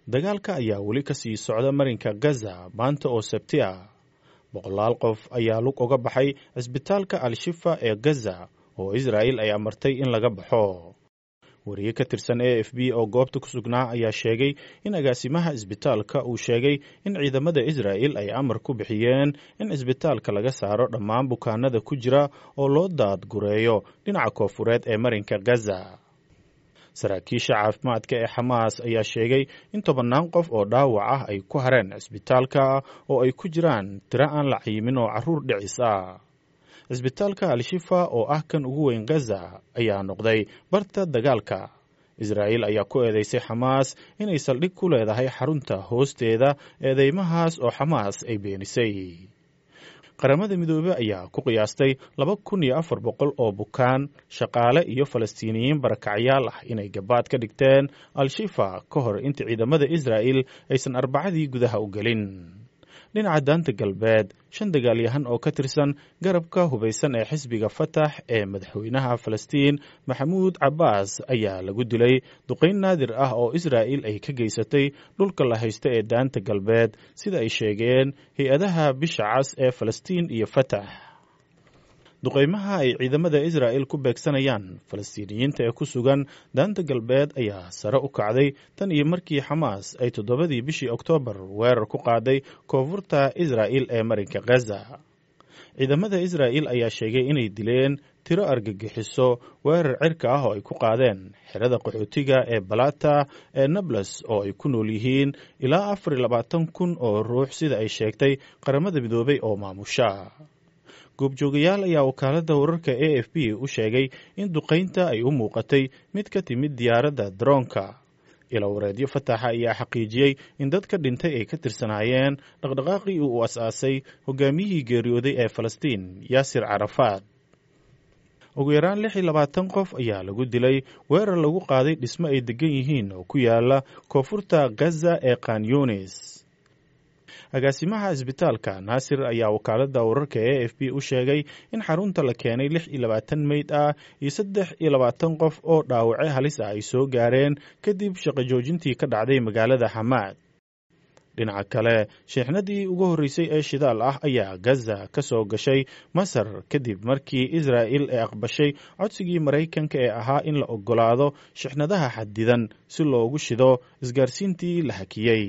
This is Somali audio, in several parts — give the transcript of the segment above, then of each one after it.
dagaalka ayaa weli ka sii socda marinka gaza maanta oo sabti ah boqolaal qof ayaa lug uga baxay cisbitaalka al-shifa ee gaza oo israa'il ay amartay in laga baxo wariye ka tirsan a f b oo goobta ku sugnaa ayaa sheegay in agaasimaha cisbitaalka uu sheegay in ciidamada israa'il ay amar ku bixiyeen in cisbitaalka laga saaro dhammaan bukaanada ku jira oo loo daadgureeyo dhinaca koofureed ee marinka gaza saraakiisha caafimaadka ee xamaas ayaa sheegay in tobannaan qof oo dhaawac ah ay ku hareen cisbitaalka oo ay ku jiraan tiro aan la cayimin oo carruur dhicis ah cisbitaalka al-shifa oo ah kan ugu weyn gaza ayaa noqday barta dagaalka israa'iil ayaa ku eedeysay xamaas inay saldhig ku leedahay xarunta hoosteeda eedeymahaas oo xamaas ay beenisay qaramada midoobe ayaa ku qiyaastay laba kun iyo afar boqol oo bukaan shaqaale iyo falastiiniyiin barakacyaal ah inay gabaad ka dhigteen al-shifa ka hor inta ciidamada israa'il aysan arbacadii gudaha u gelin dhinaca daanta galbeed shan dagaalyahan oo ka tirsan garabka hubaysan ee xisbiga fatax ee madaxweynaha falastiin maxamuud cabbaas ayaa lagu dilay duqayn naadir ah oo israa'il ay ka geysatay dhulka la haysta ee daanta galbeed sida ay sheegeen hay-adaha bisha cas ee falastiin iyo fatax duqaymaha ay ciidamada israa'il ku beegsanayaan falastiiniyiinta ee ku sugan daanta galbeed ayaa sare u kacday tan iyo markii xamaas ay toddobadii bishii oktoobar weerar ku qaaday koonfurta israa'il ee marinka gaza ciidamada israa'il ayaa sheegay inay dileen tiro argagixiso weerar cirka ah oo ay ku qaadeen xerada qaxootiga ee balata ee nables oo ay ku nool yihiin ilaa afar iyo labaatan kun oo ruux sida ay sheegtay qaramada midoobay oo maamusha goobjoogayaal ayaa wakaaladda wararka a f b u sheegay in duqaynta ay u muuqatay mid ka timid diyaaradda daroonka ilawareedyo fataxa ayaa xaqiijiyey in dad ka dhintay ay ka tirsanaayeen dhaqdhaqaaqii uu as-aasay hogaamiyihii geeriyooday ee falastiin yaasir carafaad ugu yaraan lix iyo labaatan qof ayaa lagu dilay weerar lagu qaaday dhismo ay degan yihiin oo ku yaala koonfurta gaza ee kanyunis agaasimaha cisbitaalka naasir ayaa wakaaladda wararka a f b u sheegay in xarunta la keenay lix iyo labaatan meyd ah iyo saddex iyo labaatan qof oo dhaawace halis ah ay soo gaareen kadib shaqo joojintii ka dhacday magaalada xamaad dhinaca kale sheexnadii ugu horreysay ee shidaal ah ayaa gaza ka soo gashay masar kadib markii israa'il ay aqbashay codsigii maraykanka ee ahaa in la oggolaado shixnadaha xadidan si loogu shido isgaarsiintii la hakiyey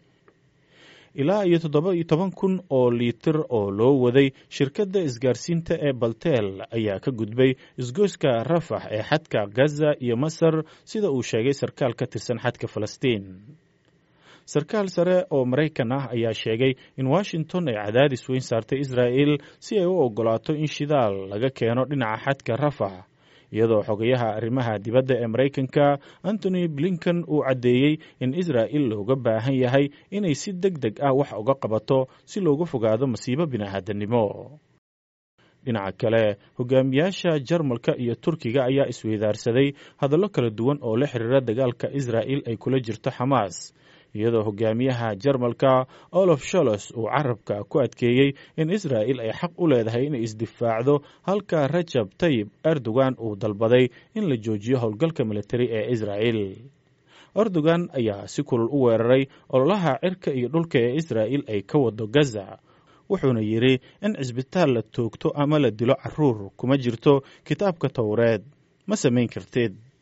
ilaa iyo toddoba iyo toban kun oo liitir oo loo waday shirkadda isgaarsiinta ee balteel ayaa ka gudbay isgoyska rafax ee xadka gaza iyo masar sida uu sheegay sarkaal ka tirsan xadka falastiin sarkaal sare oo maraykan ah ayaa sheegay in washington ay cadaadis weyn saartay israa'il si ay u oggolaato in shidaal laga keeno dhinaca xadka rafax iyadoo xogayaha arrimaha dibadda ee maraykanka antony blinken uu caddeeyey in israa'il looga baahan yahay inay si deg deg ah wax uga qabato si looga fogaado masiibo bini'aadannimo dhinaca kale hogaamiyaasha jarmalka iyo turkiga ayaa isweydaarsaday hadallo kala duwan oo la xiriira dagaalka israa'il ay kula jirto xamaas iyadoo hogaamiyaha jarmalka olof sholos uu carabka ku adkeeyey in israa'il ay xaq u leedahay inay isdifaacdo halka rajab tayib erdogan uu dalbaday in la joojiyo howlgalka militari ee israa'il erdogan ayaa si kulul u weeraray ololaha cirka iyo dhulka ee israa'il ay ka wado gaza wuxuuna yidhi in cisbitaal la toogto ama la dilo carruur kuma jirto kitaabka towreed ma samayn kartid